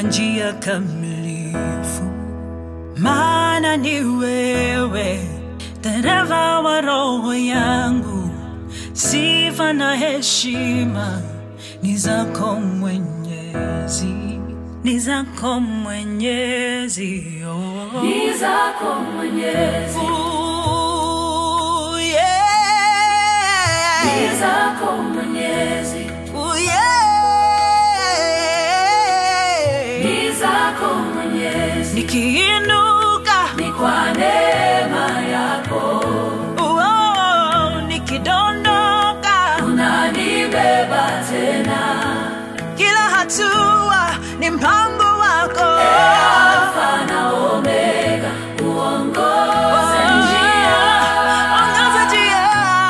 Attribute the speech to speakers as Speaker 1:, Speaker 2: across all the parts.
Speaker 1: kwa njia kamilifu, maana ni wewe dereva wa roho yangu. Sifa na heshima ni zako Mwenyezi, ni zako Mwenyezi. Oh.
Speaker 2: ni zako Mwenyezi,
Speaker 1: Ooh, yeah.
Speaker 2: ni zako Mwenyezi,
Speaker 1: Ooh, yeah.
Speaker 2: ni zako Mwenyezi,
Speaker 1: Nikiinuka
Speaker 2: ni kwa neema yako
Speaker 1: oh, nikidondoka,
Speaker 2: unanibeba tena,
Speaker 1: kila hatua ni mpango wako.
Speaker 2: Alfa na Omega, uongoze njia,
Speaker 1: Ongoza njia.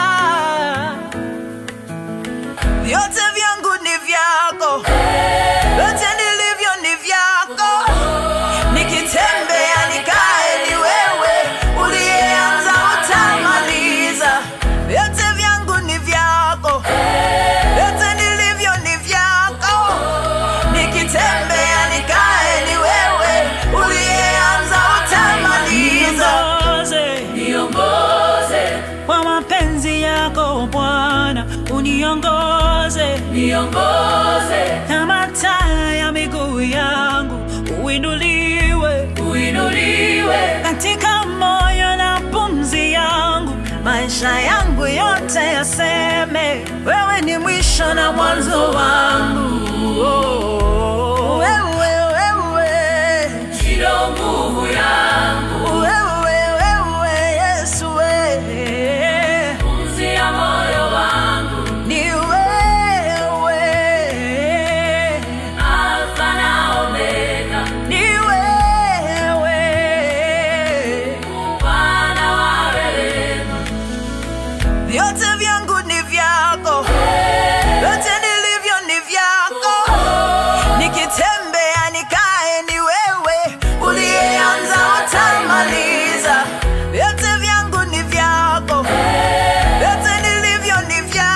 Speaker 1: Vyote vyangu ni vyako, vyote nilivyo ni vyako. Nikitembea nikae, ni wewe uliyeanza, utamaliza. Vyote vyangu ni vyako, vyote nilivyo ni vyako. Nikitembea nikae, ni wewe uliyeanza, utamaliza.
Speaker 2: niongoze,
Speaker 1: Kwa mapenzi yako Bwana, uniongoze
Speaker 2: niongoze,
Speaker 1: kama taa ya miguu yangu, uinuliwe
Speaker 2: uinuliwe
Speaker 1: katika moyo na pumzi yangu, maisha yangu yote yaseme, wewe ni mwisho na mwanzo wangu.